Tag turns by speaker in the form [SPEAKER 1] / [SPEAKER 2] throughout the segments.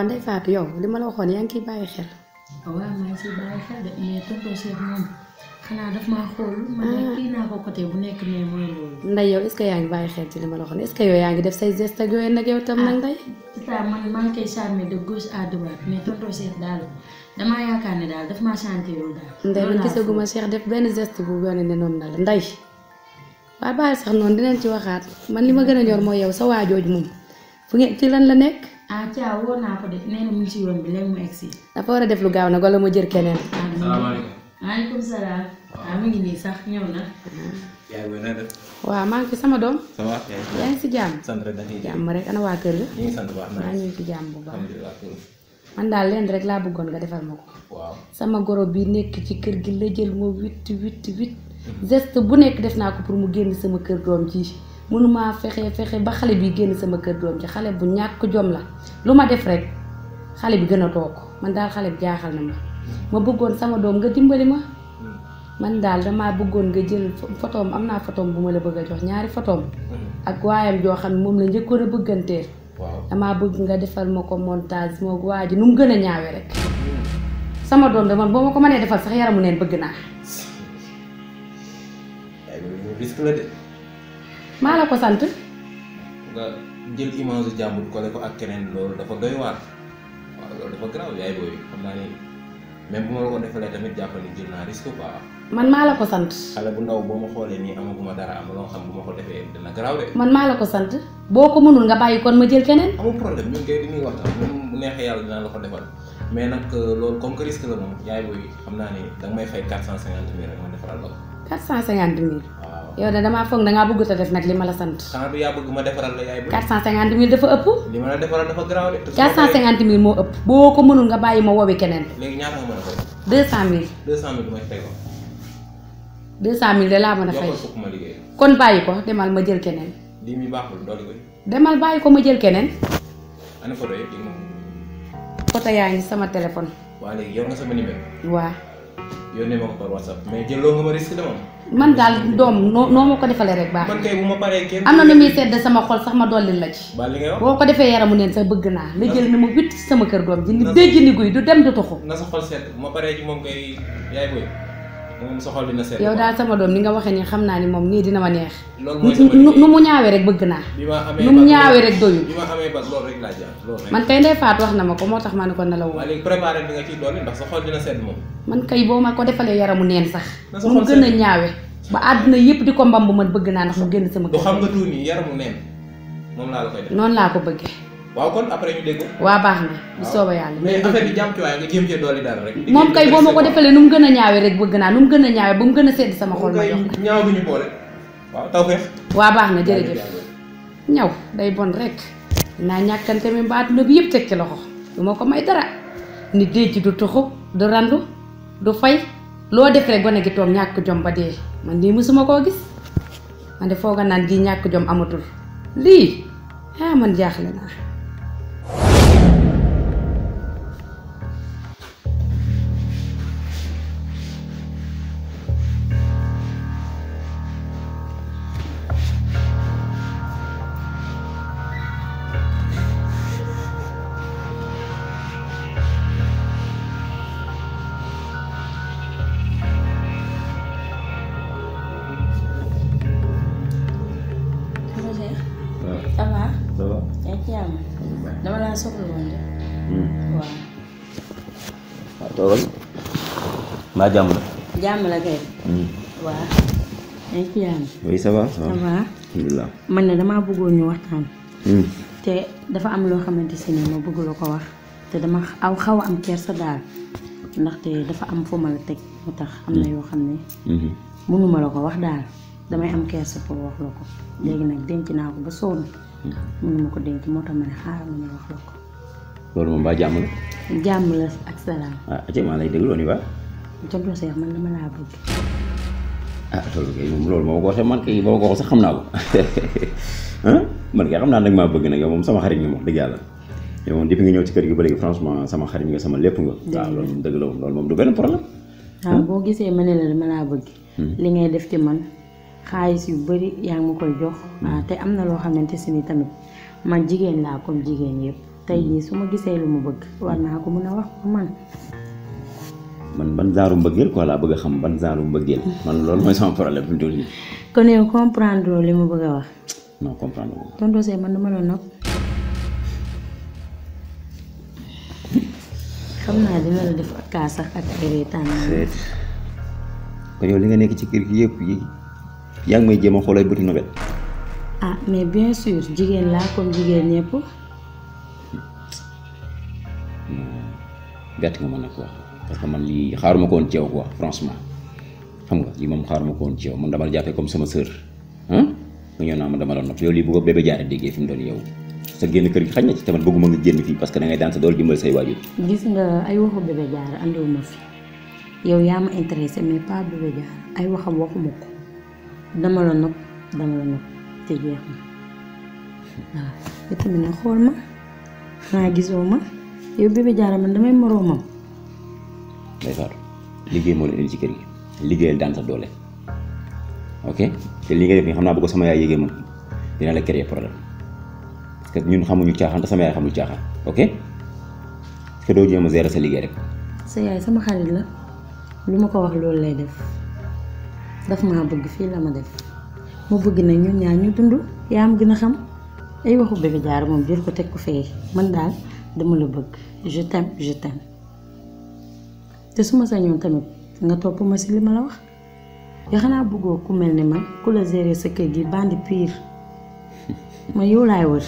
[SPEAKER 1] waa Ndeye Fatou yow li ma la waxoon yaa ngi ciy bàyyi xel.
[SPEAKER 2] waaw maa ngi siy bàyyi xel de mais tonton Cheikh moom xanaa daf maa xool man nag kii naa ko côté bu nekk mais mooy loolu.
[SPEAKER 1] Ndeye yow est-ce que yaa ngi bàyyi xel ci li ma la waxoon est-ce que yow yaa ngi def say geste ak yooyu nag yow tam nag Ndeye.
[SPEAKER 2] tata man maa ngi koy charmer de gauche à droite mais tonton Cheikh daal damaa yaakaar ne daal daf maa chantéwul daal.
[SPEAKER 1] Ndeye man
[SPEAKER 2] loolu laa
[SPEAKER 1] gisaguma Cheikh def benn geste bu wane ne noonu na la Ndeye. waaye bàyyi sax noonu dinañ ci waxaat man li ma gën a ñor mooy yow sa waajooju moom fu ngeen ci lan la nekk.
[SPEAKER 2] ah Thia woo naa ko de nee na mu ngi ci yoon bi léegi mu egg si.
[SPEAKER 1] dafa war a def lu gaaw nag wala ma jër keneen.
[SPEAKER 3] salaamaaleykum.
[SPEAKER 2] maaleykum salaam. waaw mu ngi nii sax ñëw na.
[SPEAKER 3] yaay booy na def.
[SPEAKER 1] waaw maa ngi fi sama doom.
[SPEAKER 3] ça va.
[SPEAKER 1] yaa ngi si jàmm.
[SPEAKER 3] sant rek dañuy
[SPEAKER 1] jàmm rek ana waa kër ga.
[SPEAKER 3] ñu ngi sant baax na.
[SPEAKER 1] maa ngi ci jàmm bu baax.
[SPEAKER 3] alhamdulilah.
[SPEAKER 1] man daal leen rek laa bëggoon nga defal ma ko.
[SPEAKER 3] waaw.
[SPEAKER 1] sama goro bi nekk ci kër gi la jël ma witt witt witt geste bu nekk def naa ko pour mu génn sama kër doom ji mënumaa fexe fexe ba xale bi génn sama kër doom ji xale bu ñàkk jom la lu ma def rek xale bi gën a toog man daal xale bi jaaxal na ma ma bëggoon sama doom nga dimbali ma man daal damaa bëggoon nga jël photoom am naa photoom bu ma la bëgg a jox ñaari photoom ak waayam joo xam ne moom la njëkkoon a bëgganteel
[SPEAKER 3] waaw.
[SPEAKER 1] damaa bëgg nga defal ma ko montage moo waa ji nu mu gën a ñaawee rek sama doom de man boo ma ko mënee defal sax yaramu neen bëgg naa
[SPEAKER 3] yaay booy ñu risque la de.
[SPEAKER 1] maa la ko sant
[SPEAKER 3] nga jël image su jàmbur collé ko ak keneen loolu dafa doy waar. waaw loolu dafa garaaw yaay booy xam naa ni même bu ma la ko defalee tamit jàppal ni jël naa risque quoi.
[SPEAKER 1] man maa la ko sant
[SPEAKER 3] xale bu ndaw boo ma xoolee nii amaguma dara am loo xam bu ma ko defee dina garaaw de.
[SPEAKER 1] man maa la ko sant boo ko mënul nga bàyyi kon ma jël keneen
[SPEAKER 3] amul problème ñun kay dañuy waxtaan même bu neexee yàlla dinaa la ko defal mais nag loolu comme que risque la moom yaay booy xam naa ni danga may fay quatre cent cinquante mille rek ma defaral la ko.
[SPEAKER 1] quatre cent cinquante mille
[SPEAKER 3] waaw
[SPEAKER 1] yow de damaa foog dangaa bëgg te def nag li ma la sant
[SPEAKER 3] xanaa du yaa bëgg ma defaral la yaay booy.
[SPEAKER 1] quatre cent cinquante mille dafa ëpp
[SPEAKER 3] li ma la defaral dafa garaaw de. te su ma
[SPEAKER 1] quatre cent
[SPEAKER 3] paree-
[SPEAKER 1] cinquante mille moo ëpp boo ko mënul nga bàyyi ma wowi keneen
[SPEAKER 3] léegi ñaata nga mën a fay.
[SPEAKER 1] deux cent mille
[SPEAKER 3] deux cent mille du may fay ko.
[SPEAKER 1] deux cent mille de laa mën a fay
[SPEAKER 3] yokkal fukk ma liggéey.
[SPEAKER 1] kon bàyyi ko demal ma jël keneen
[SPEAKER 3] lii mi baaxul dolli ko.
[SPEAKER 1] demal bàyyi ko ma jël keneen
[SPEAKER 3] ana photo yëpp di nga
[SPEAKER 1] photo yaa ngi sama téléphone
[SPEAKER 3] waa léegi yor nga sama numéro.
[SPEAKER 1] waa
[SPEAKER 3] yónnee ma ko par whatsapp mais jëloo nga ma risque de moom.
[SPEAKER 1] man daal doom noo noo ma ko defalee rek baax
[SPEAKER 3] man kay bu ma paree kenn.
[SPEAKER 1] am na nu muy sedd sama xol sax ma dolli la ci
[SPEAKER 3] ba li ngay wax.
[SPEAKER 1] boo ko defee yaramu neen sax bëgg naa la jël na ma witt ci sama kër doom ji ni déj ni guy du dem du tuxu
[SPEAKER 3] na sa xol sedd bu ma paree ci moom kay yaay booy moom sa xol dina sedd.
[SPEAKER 1] yow daal sama doom ni nga waxee ni xam naa ni moom nii dina ma neex
[SPEAKER 3] loolu mooy sama
[SPEAKER 1] nu nu
[SPEAKER 3] liggéey.
[SPEAKER 1] mu ñaawee rek bëgg naa
[SPEAKER 3] bi ma amee
[SPEAKER 1] nu mu
[SPEAKER 3] bac
[SPEAKER 1] ñaawee rek doyul
[SPEAKER 3] bi ma amee bac loolu rek laa jaar loolu rek.
[SPEAKER 1] man kay ndey faat wax na ma ko moo tax ma ne ko na la woo
[SPEAKER 3] waa léegi préparé bi nga ciy dolli ndax sa xol dina sedd moom.
[SPEAKER 1] man kay boo ma ko defalee yaramu neen sax
[SPEAKER 3] Na sa
[SPEAKER 1] nu mu
[SPEAKER 3] xol
[SPEAKER 1] gën a
[SPEAKER 3] sedd.
[SPEAKER 1] ñaawe ba àdduna yépp di ko mbam bu man bëgg naa ndax mu génn sama
[SPEAKER 3] du
[SPEAKER 1] kër
[SPEAKER 3] xam nga tuuti nii yaramu neen moom laa la koy def.
[SPEAKER 1] noonu laa ko bëggee
[SPEAKER 3] waaw kon après ñu dégg.
[SPEAKER 1] waa baax na bu sooba yàlla
[SPEAKER 3] mais affaire bi jàmm ci waaye nga jéem cee dolli dara rek.
[SPEAKER 1] moom kay boo ma ko defalee nu mu gën a ñaawee rek bëgg naa nu mu gën a ñaawee ba mu gën a sedd sama xol ma jox la
[SPEAKER 3] ñaaw bi ñu boole. waaw taw feex.
[SPEAKER 1] waa baax na jërëjëf ñaw day bon rek naa ñàkkante mi ba àdduna bi yëpp teg ci loxo du ma ko may dara nit dee ci du tuxu du randu du fay loo def rek gone gi toog ñàkk jom ba dee man lii mësuma koo gis man de fooga naan gi ñàkk jom amatul lii ah man jaaxle naa
[SPEAKER 2] Tonton Cheikh
[SPEAKER 4] waaw
[SPEAKER 2] ça va
[SPEAKER 4] ça va.
[SPEAKER 2] yaa ngi ci jàmm dama laa soxla woon de waaw
[SPEAKER 4] waaw toogal. mbaa jàmm la.
[SPEAKER 2] jàmm la kay waaw yaa ngi ci jàmm
[SPEAKER 4] oui ça va ça
[SPEAKER 2] ça
[SPEAKER 4] va.
[SPEAKER 2] va
[SPEAKER 4] alhamdulilah.
[SPEAKER 2] man ne damaa bëggoon ñu waxtaan
[SPEAKER 4] Hmm.
[SPEAKER 2] te dafa am loo xamante si ne ma bëgg la ko wax te dama aw xaw a am kersa daal ndaxte dafa am fu ma la teg moo tax am na yoo xam ne
[SPEAKER 4] Mhm.
[SPEAKER 2] mënuma la ko wax daal damay am kersa pour wax la ko léegi nag denc naa ko ba sonn mënuma ko denc moo tax ma ne xaaral ma ñu wax la ko
[SPEAKER 4] loolu moom mbaa jàmm la.
[SPEAKER 2] jàmm la ak salaam
[SPEAKER 4] ah ati maa lay déglu on y va.
[SPEAKER 2] tonton Cheikh man dama laa bëgg
[SPEAKER 4] ah loolu kay moom loolu moo ko waxee man kay boo ko waxee sax xam naa ko ah man kay xam naa nag maa bëgg nag yow moom sama xarit nga wax dëgg yàlla yow moom depuis nga ñëw ci kër gi ba léegi franchement sama xarit nga sama lépp nga. waaw loolu moom dëgg la moom loolu moom du benn problème.
[SPEAKER 2] waaw boo gisee ma ne la dama laa bëgg li ngay def ci man xaalis yu bari yaa ngi ma koy jox waaw te am na loo xamante si ni tamit man jigéen laa comme jigéen yëpp tey jii su ma gisee lu mu bëgg war naa ko mën a wax man
[SPEAKER 4] man ban genre mbëggeel quoi laa bëgg a xam ban genre mbëggeel man loolu mooy sama problème fi mu toll nii
[SPEAKER 2] kon yow comprendre li mu bëgg a wax
[SPEAKER 4] non comprendre ko
[SPEAKER 2] tonton Seye man dama la nopp xam naa dina la def ak kaa sax ak ay reetaan
[SPEAKER 4] seet kon yow li nga nekk ci kër gi yëpp yi yaa ngi may jéem a xoolay bëti nobel
[SPEAKER 2] ah mais bien sûr jigéen laa comme jigéen ñëpp
[SPEAKER 4] bett nga ma nag quoi parce que man lii xaaruma ko woon ci yow quoi franchement xam nga lii moom xaaruma ko woon ci yow man dama la jàppee comme sama sœur ah nga ñëw naa ma dama la nopp yow lii bu ko bébé jaare déggee fi mu doon yow sa génn kër gi xañ na ci tamit bëgguma nga génn fii parce que da ngay daan sa dool dimbal say waajur
[SPEAKER 2] gis nga ay waxu bébé jaar andiwuma fi yow yaa ma intéressé mais pas bébé jaar ay waxam waxuma ko dama la nopp dama la nopp te jeex na waaw yow tamit na xool ma xanaa gisoo ma yow bébé jaar man damay moroomam
[SPEAKER 4] day faatu liggéey moo la indi ci kër gi liggéeyal daan sa doole ok te li nga def nii xam naa bu ko sama yaay yégee moom dina la créer problème parce que ñun xamuñu caaxaan te sama yaay xamul caaxaan ok est-ce que doo jéem a gérer sa liggéey rek
[SPEAKER 2] sa yaay sama xarit la lu ma ko wax loolu lay def daf maa bëgg fii la ma def mu bëgg na ñun ñaar ñu dund yaa am gën a xam ay waxu bébé jaar moom jël ko teg ko fee man daal dama la bëgg je t'aime je t'aime te su ma sañoon tamit nga topp ma si li ma la wax yoo xanaa bëggoo ku mel ni man ku la gérer sa kër gi bandi pire ma yow laay wër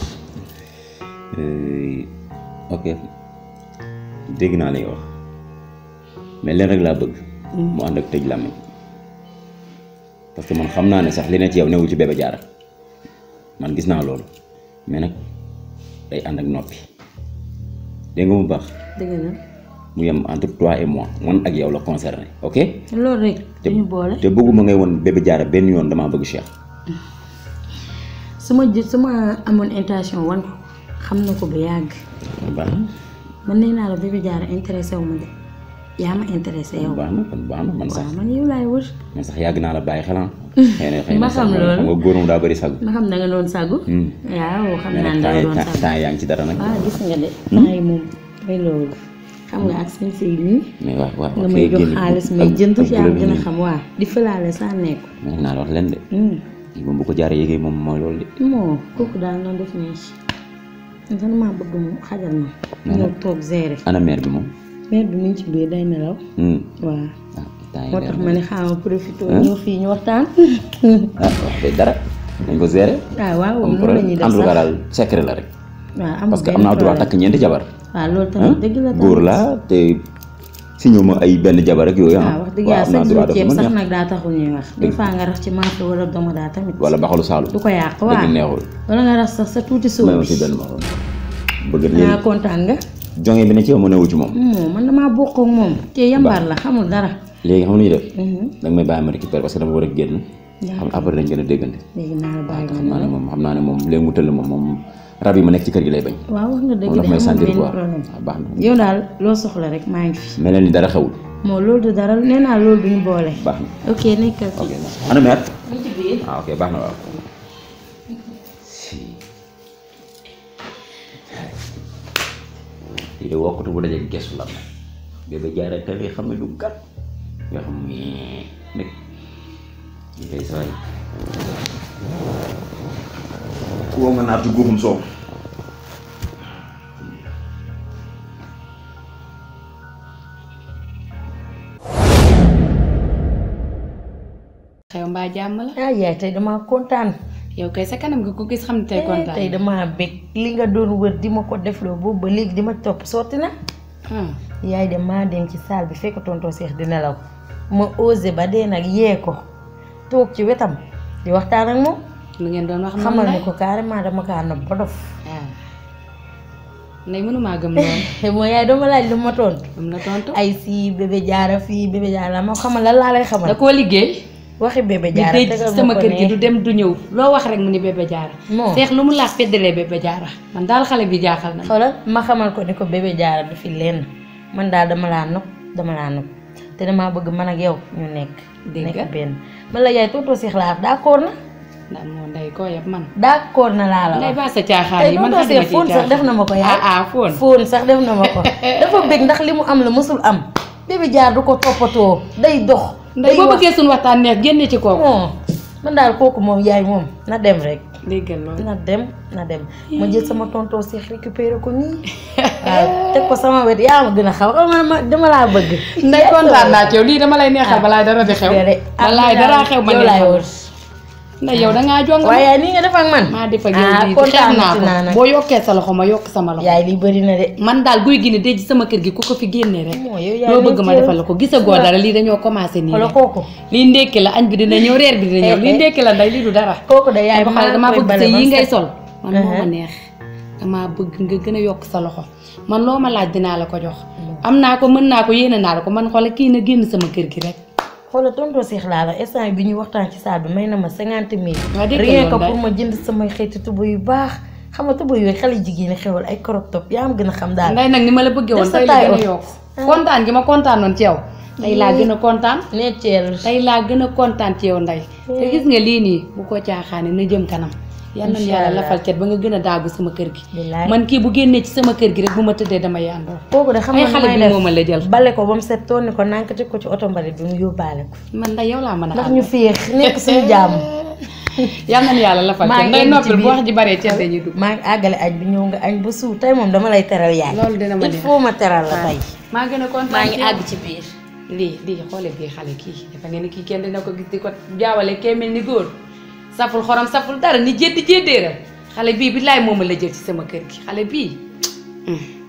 [SPEAKER 4] Euh, ok dégg naa li nga wax mais leen rek laa bëgg mu ànd ak tëj làmmiñ parce que man xam naa ne sax li ne ci yow newul ci bébé jaara man gis naa loolu mais nag day ànd ak noppi dégg nga mu baax
[SPEAKER 2] dëgg la
[SPEAKER 4] mu yem entre toi et moi man ak yow la concerné ok
[SPEAKER 2] loolu rek dañu boole
[SPEAKER 4] te bëgguma ngay won bébé jaara benn yoon damaa bëgg Cheikh
[SPEAKER 2] su ma jë su ma amoon intention wan ko xam na ko bu yàgg
[SPEAKER 4] baax na
[SPEAKER 2] man nee naa la bébé jaara intéressé wu ma de yaa ma intéressé yow
[SPEAKER 4] baax na kon baax na man sax
[SPEAKER 2] waaw man yow laay wër
[SPEAKER 4] man sax yàgg naa la bàyyi xelam xëy na xëy
[SPEAKER 2] Ma
[SPEAKER 4] na sax
[SPEAKER 2] xam
[SPEAKER 4] moom
[SPEAKER 2] loolu.
[SPEAKER 4] xam nga góor moom daa bëri sag
[SPEAKER 2] ma xam da nga doon sàggu waaw xam
[SPEAKER 4] mais
[SPEAKER 2] naa
[SPEAKER 4] nag
[SPEAKER 2] ne da nga doon
[SPEAKER 4] temps
[SPEAKER 2] sàggu
[SPEAKER 4] temps yaa ngi ci dara nag
[SPEAKER 2] waaw gis nga de temps yi moom mooy loolu xam nga ak seen sëy nii
[SPEAKER 4] mais waaw waaw
[SPEAKER 2] nga
[SPEAKER 4] ok,
[SPEAKER 2] may jox
[SPEAKER 4] génn-
[SPEAKER 2] xaalis
[SPEAKER 4] ak-
[SPEAKER 2] may jënd
[SPEAKER 4] ak
[SPEAKER 2] yaa
[SPEAKER 4] bleu bi
[SPEAKER 2] gën a
[SPEAKER 4] nii.
[SPEAKER 2] xam waa di fëlaale saa nekku
[SPEAKER 4] mais naa la wax leen de lii moom bu ko jaaree yéegee moom mooy loolu de
[SPEAKER 2] moo kooku daal noonu def nii man sax damaa bëgg mu xajal ma ñëw toog gérer
[SPEAKER 4] ana mère bi moom
[SPEAKER 2] mère bi mu ngi ci biir day nelaw
[SPEAKER 4] Hmm.
[SPEAKER 2] waaw
[SPEAKER 4] ah temps yi
[SPEAKER 2] moo
[SPEAKER 4] leer
[SPEAKER 2] tax
[SPEAKER 4] na.
[SPEAKER 2] ma ne xaaral profité ñëw fii ñu waxtaan
[SPEAKER 4] ah wax dëgg dara dañ ko gérer
[SPEAKER 2] waaw waaw
[SPEAKER 4] am
[SPEAKER 2] noonu la ñuy
[SPEAKER 4] problème
[SPEAKER 2] def
[SPEAKER 4] en tout cas
[SPEAKER 2] sax
[SPEAKER 4] daal secret la rek
[SPEAKER 2] waaw amul
[SPEAKER 4] parce que
[SPEAKER 2] benn
[SPEAKER 4] am naa droit
[SPEAKER 2] problème.
[SPEAKER 4] takk ñeenti jabar
[SPEAKER 2] waaw loolu
[SPEAKER 4] ah
[SPEAKER 2] tamit dëgg la tamit
[SPEAKER 4] góor laa te si ñëw ma ay benn jabar rek yooyu ah
[SPEAKER 2] waaw wax dëgg
[SPEAKER 4] waaw
[SPEAKER 2] yàlla
[SPEAKER 4] am naa
[SPEAKER 2] chaque
[SPEAKER 4] droit
[SPEAKER 2] jour
[SPEAKER 4] def
[SPEAKER 2] ceeb
[SPEAKER 4] lu ma
[SPEAKER 2] sax
[SPEAKER 4] neex
[SPEAKER 2] nag daa taxul ñuy wax des fois nga rax ci maafe wala domodaa tamit
[SPEAKER 4] wala baxalu saalu
[SPEAKER 2] du ko yàq
[SPEAKER 4] dëgg
[SPEAKER 2] waaw
[SPEAKER 4] neexul
[SPEAKER 2] wala nga rax sax sa tuuti
[SPEAKER 4] may
[SPEAKER 2] sóor
[SPEAKER 4] ma
[SPEAKER 2] bi
[SPEAKER 4] si benn maxoon bëgg
[SPEAKER 2] naa
[SPEAKER 4] léegi
[SPEAKER 2] kontaan nga
[SPEAKER 4] jonge bi ne ci yow ma newu ci moom
[SPEAKER 2] moo man damaa bokk ak moom kii yambar la xamul dara
[SPEAKER 4] léegi xam nañu def
[SPEAKER 2] Mhm.
[SPEAKER 4] danga may bàyyi ma récupérer parce que dama war a génn xam après dañ gën a déggante
[SPEAKER 2] léegi naa la bàyyi
[SPEAKER 4] xam naa ne moom xam naa ne moom léegi mu tëll moom moom rab yi ma nekk ci kër gi lay bañ
[SPEAKER 2] waaw wax nga dëgg
[SPEAKER 4] moom
[SPEAKER 2] de
[SPEAKER 4] daf may
[SPEAKER 2] amul
[SPEAKER 4] sentir
[SPEAKER 2] benn
[SPEAKER 4] quoi
[SPEAKER 2] problème
[SPEAKER 4] waaw baax na
[SPEAKER 2] yow daal loo soxla rek maa ngi fi
[SPEAKER 4] mel na ni dara xewul
[SPEAKER 2] moo loolu du dara nee naa loolu duñu boole
[SPEAKER 4] baax na
[SPEAKER 2] ok nekkal
[SPEAKER 4] ok
[SPEAKER 2] ci
[SPEAKER 4] ana mère
[SPEAKER 2] mu ci biir
[SPEAKER 4] ah ok baax na waaw si lii de wokkatu bu dajee gestu la bébé jaara tali xam ne du gat nga xam ni nekk li koy saway woo nga naatu góoxum soow
[SPEAKER 1] xew mbaa jàmm la
[SPEAKER 2] ah yaay tey damaa kontaan
[SPEAKER 1] yow kay sa kanam nga ko gis xam ne tey kontaan
[SPEAKER 2] tey damaa bég li nga doon wër di ma ko defloo boobu ba léegi di ma topp sotti na
[SPEAKER 1] Hmm.
[SPEAKER 2] yaay de maa dem ci salle bi fekk tonton Seex di nelaw ma osé ba dee nag yee ko toog ci wetam di waxtaan ak moom
[SPEAKER 1] lu ngeen doon wax
[SPEAKER 2] xamal
[SPEAKER 1] noonu
[SPEAKER 2] ni
[SPEAKER 1] la
[SPEAKER 2] ko carrément dama kaa nopp ba dof
[SPEAKER 1] waaw ndey mënumaa gëm loolu
[SPEAKER 2] mooy yaay dama laaj lu ma tontu
[SPEAKER 1] am na tontu
[SPEAKER 2] ay si bébé jaara fii bébé jaara ma xamal lan laa lay
[SPEAKER 1] da
[SPEAKER 2] xamal
[SPEAKER 1] koo liggéey
[SPEAKER 2] waxi bébé
[SPEAKER 1] di
[SPEAKER 2] jaara
[SPEAKER 1] déj
[SPEAKER 2] tegal ma
[SPEAKER 1] sama
[SPEAKER 2] ko
[SPEAKER 1] kër gi
[SPEAKER 2] ne.
[SPEAKER 1] du dem du ñëw loo wax rek mu ni bébé jaara
[SPEAKER 2] Moo.
[SPEAKER 1] seex lu mu laax feddalee bébé jaara man daal xale bi jaaxal na ma.
[SPEAKER 2] xoolal ma xamal ko ni ko bébé jaara du fi lenn man daal dama laa nopp dama laa nopp te damaa bëgg man ak yow ñu nekk
[SPEAKER 1] Dégg nga.
[SPEAKER 2] nekk benn man la yaay tonton Seex laa d'accord na
[SPEAKER 1] naan moo ndey koo yab man
[SPEAKER 2] d'accord na laa la
[SPEAKER 1] ndey
[SPEAKER 2] wax
[SPEAKER 1] baa sa caaxaan
[SPEAKER 2] tey
[SPEAKER 1] yi man
[SPEAKER 2] tonton
[SPEAKER 1] xadima
[SPEAKER 2] Cheikh
[SPEAKER 1] ci
[SPEAKER 2] fóon sax def na ma ko yaay
[SPEAKER 1] ah ah fóon
[SPEAKER 2] fóon sax def na ma ko dafa bëgg ndax li mu am la mësul am bébé jaar du ko toppatoo day dox
[SPEAKER 1] ndey
[SPEAKER 2] day
[SPEAKER 1] boo
[SPEAKER 2] wax
[SPEAKER 1] bëggee suñu waxtaan neex génne ci kooku
[SPEAKER 2] non man daal kooku moom yaay moom na dem rek
[SPEAKER 1] déggal loolu
[SPEAKER 2] na dem na dem ma jël sama tonton Cheikh récupéré ko nii waaw teg ko sama wet yaa ma gën a xaw xam nga ma dama laa bëgg
[SPEAKER 1] ndey kontaan naa ci yow lii dama lay neexal balaay dara di xew balaay dara xew ma
[SPEAKER 2] yow laay
[SPEAKER 1] neexal
[SPEAKER 2] wër
[SPEAKER 1] ndey yow dangaa jong
[SPEAKER 2] waaye yaay nii nga def ak man
[SPEAKER 1] maa def ak
[SPEAKER 2] ah
[SPEAKER 1] yow lii xeeb
[SPEAKER 2] kontaan
[SPEAKER 1] naa
[SPEAKER 2] naa
[SPEAKER 1] ko
[SPEAKER 2] nag
[SPEAKER 1] boo yokkee sa loxo ma yokk sama loxo
[SPEAKER 2] yaay lii bëri na de
[SPEAKER 1] man daal guy gi ne dëj sama kër gi ku ko fi génnee rek
[SPEAKER 2] moo yow yaay
[SPEAKER 1] loo bëgg ma
[SPEAKER 2] nekkee-
[SPEAKER 1] defal la ko gisagoo dara lii dañoo commencé nii
[SPEAKER 2] wala
[SPEAKER 1] rek
[SPEAKER 2] kooku
[SPEAKER 1] lii ndékki la añ bi dina ñëw reer bi dina ñëw lii ndékki la nday lii du dara
[SPEAKER 2] kooku de yaay
[SPEAKER 1] ba pare damaa
[SPEAKER 2] koy
[SPEAKER 1] bëgg
[SPEAKER 2] bale
[SPEAKER 1] sa
[SPEAKER 2] ba
[SPEAKER 1] yi ngay
[SPEAKER 2] set.
[SPEAKER 1] sol man moo ma
[SPEAKER 2] Uh-huh.
[SPEAKER 1] neex damaa bëgg nga gën a yokk sa loxo man loo ma laaj dinaa la ko jox am naa ko mën naa ko yéene naa la ko man xoolal kii na génn sama kër gi rek
[SPEAKER 2] xoolal tonton Cheikh laa la instant bi ñuy waxtaan ci saal bi may na ma cinquante mille
[SPEAKER 1] Waa dégg
[SPEAKER 2] rien
[SPEAKER 1] nga
[SPEAKER 2] que
[SPEAKER 1] loolu
[SPEAKER 2] pour ma jënd samay xeeti tuba yu baax xam nga tuba yooyu xale jigéen ñi xewal ay crop top yaa am gën a xam daal
[SPEAKER 1] nday nag ni ma la bëggee woon
[SPEAKER 2] Def sa
[SPEAKER 1] tey la gën a
[SPEAKER 2] taille
[SPEAKER 1] yokk kontaan gi ma kontaanoon ci yow tey laa gën a kontaan
[SPEAKER 2] necceel
[SPEAKER 1] tey laa gën a kontaan ci yow nday te gis nga lii nii bu ko caaxaane na jëm kanam yal nañu
[SPEAKER 2] Incha
[SPEAKER 1] yàlla
[SPEAKER 2] Allah.
[SPEAKER 1] lafal cet ba nga gën a daagu sama kër gi
[SPEAKER 2] billaay
[SPEAKER 1] man kii bu génnee ci sama kër gi rek bu ma tëddee dama yàndoo
[SPEAKER 2] kooku de xam
[SPEAKER 1] ay
[SPEAKER 2] nga
[SPEAKER 1] xale
[SPEAKER 2] may
[SPEAKER 1] bi
[SPEAKER 2] def
[SPEAKER 1] moo ma la jël
[SPEAKER 2] bale ko ba mu set toon ni ko nànk teg ko ci oto mbalit bi mu yóbbaale ko
[SPEAKER 1] man nday yow laa mën a
[SPEAKER 2] ndax
[SPEAKER 1] àndal.
[SPEAKER 2] ñu féex nekk suñu jàmm
[SPEAKER 1] yal nañu yàlla lafal
[SPEAKER 2] maa
[SPEAKER 1] cet
[SPEAKER 2] ngi
[SPEAKER 1] nday
[SPEAKER 2] indi ci
[SPEAKER 1] noppil bu
[SPEAKER 2] biir.
[SPEAKER 1] wax ji baree cet dañuy dugg
[SPEAKER 2] maa ngi àggale añ bi ñëw nga añ ba suur tey moom dama lay teral yaay
[SPEAKER 1] loolu dina ma
[SPEAKER 2] il
[SPEAKER 1] neex
[SPEAKER 2] faut ma teral la tey
[SPEAKER 1] maa gën a kontaan
[SPEAKER 2] maa ngi
[SPEAKER 1] ci yow.
[SPEAKER 2] àgg ci biir
[SPEAKER 1] lii lii xoole bii xale kii dafa ngeen ni kii kenn dina ko gis di ko jaawale kee mel ni góor saful xorom saful dara ni jéddi jéddéeral xale bii bi laay mooma la jël ci sama kër gi xale bii